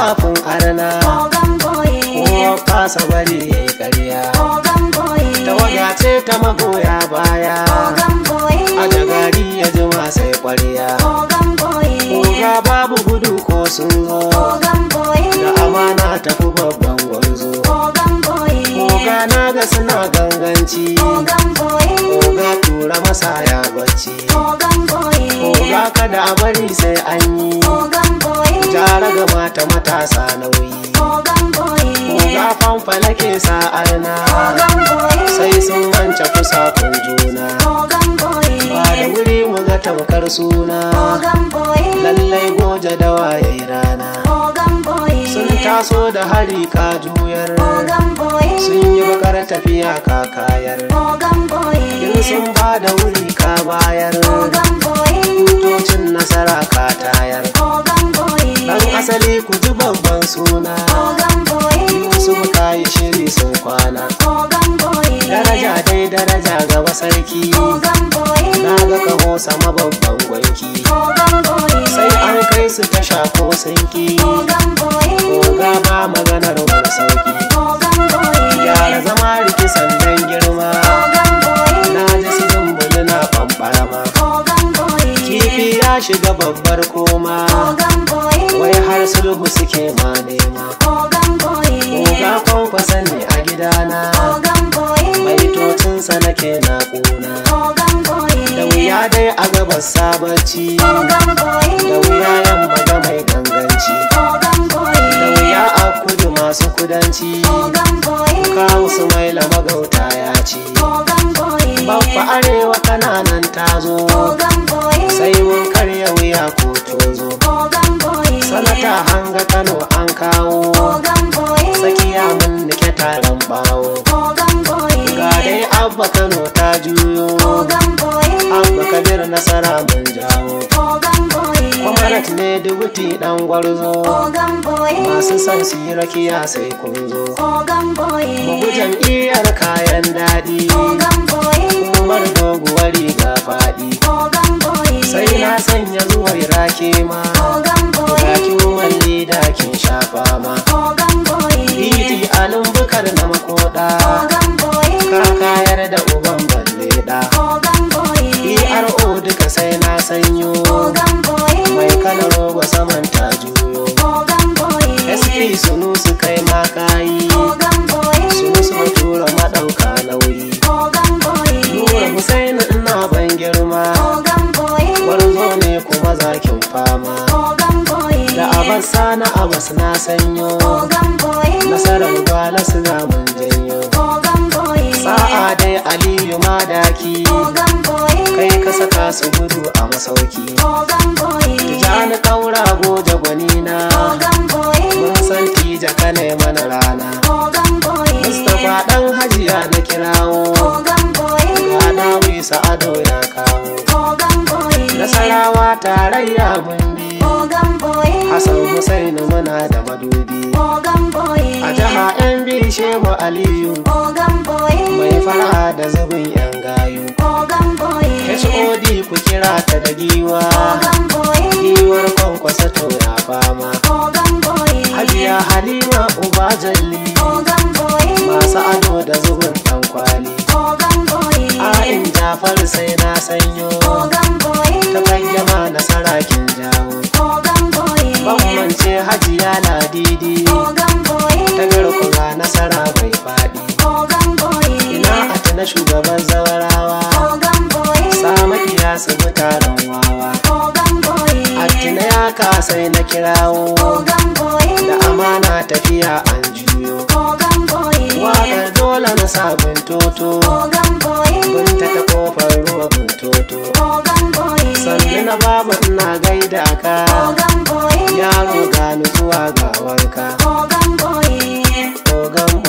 tsafin arna Ogan boye. kowa kasa bari ya yi ƙarya Ogan boye. tawaga ce ta magoya baya Ogan boye. a jagari ya jima sai ƙwarya Ogan boye. koga babu gudu ko sun zo Ogan boye. da amana tafi babban gwarzo Ogan boye. koga na ga suna ganganci Ogan boye. koga tura masa ya bacci Ogan boye. koga kada a bari sai an yi Ogan boye. jara ga mata matasa nauyi Ogan boye. koga fanfala ke sa'ar na Ogan boye. sai sun wance kusa kun juna Ogan boye. ba da wuri mu ga tamkar suna Ogan boye. lallai goje da waye rana Ogan boye. sun taso da hari ka juyar Ogan boye. sun yi bakar tafiya ka kayar Ogan boye. in sun ba da wuri ka bayar Ogan boye. tutocin nasara ka tayar Ogan boye. dan asali ku ji babban suna Ogan boye. su ka yi shiri sun kwana Ogan boye. daraja dai daraja gaba sarki Ogan boye. na ga kaho sama babban gwanki Ogan boye. sai an kai su ta shako sinki Ogan boye. Oga ba maganar wani sauki Ogan boye. gyara zama riki sandan girma Ogan boye. na ji su zumbuli na ɓamɓarama Ogan boye. kifi ya shiga babbar koma Ogan boye. wai har sulhu suke ma nema Ogan boye. Oga kwankwasa ne a gidana Ogan boye. baitocinsa nake na ƙuna Ogan da boye. wuya dai a gabas sabaci Ogan boye. da wuya yamma da mai ganganci Ogan da boye. wuya a kudu masu kudanci Ogan boye. kawo su maila magauta ya ci Ogan boye. babba arewa kananan tazo Ogan boye. sai mun karya wuya ko tozo Ogan boye. sanata hanga kano an kawo Ogan boye. tsakiya mun nike taron bawo Ogan boye. ga dai abba kano ta juyo Ogan boye. abba kabir nasara mun jawo Ogan boye. kwamarat ne dubuti dan gwarzo Ogan boye. masu son su yi rakiya sai kun zo Ogan boye. bugu jam'iyyar kayan daɗi Ogan boye. umar doguwar riga faɗi Ogan boye. sai na sanya zuwar rake ma Ogan boye. Rakin walli da kin shafa ma Ogan boye. Titi alin bukar na makoda Ogan boye. Ka kayar da uban balle da Ogan boye. PRO duka sai na sanyo Ogan boye. Mai kalar roba saman ta juyo Ogan boye. SP sunu su kai makayi Ogan boye. Sunu su tura maɗauka nauyi Ogan boye. Nura Husaini ina ban girma Ogan boye. Gwarzo ne kuma zakin fama Ogan boye. Da abas sana abas na sanyo Ogan boye. Nasarar gwala su ga mun janyo Ogan boye. Sa'a dai Aliyu madaki Ogan boye. kai ka saka su gudu a masauki Ogan boye. Jani kaura goje gwanina Ogan boye. mun san tija ka ne mana rana Ogan boye. Mustapha dan hajiya na kirawo Ogan boye. ga dawi sa'ado ya kawo Ogan boye. Nasarawa tarayya mun bi Ogan boye. Hassan Husainu muna da madubi Ogan boye. a jiha yan bi Shehu Aliyu Ogan boye. mai fara da zubin yan gayu Ogan boye. HOD ku kira ta da giwa Ogan boye. giwar kwankwasa to ya fama Ogan boye. Hajiya Halima Uba Jalli Ogan boye. masu ado da zubin dan kwali Ogan boye. A'in Jafar sai na sanyo Ogan boye. ta bayyana na sarakin jawo Ogan boye. Bambance Hajiya Ladidi Ogan boye. ta garkuwa nasara bai faɗi Ogan boye. ina a tuna shugaban zawarawa Ogan boye. Samakiya su bi taron wawa Ogan boye. Attina ya kasai na kirawo Ogan boye. da amana tafiya an juyo Ogan boye. Waƙar dole na sabon toto Ogan boye. Binta ta kofar ruwa buntoto Ogan boye. Sannu na baba ina gaida ka Ogan boye. Yaro ga nutsuwa ga wanka Ogan boye. Ogan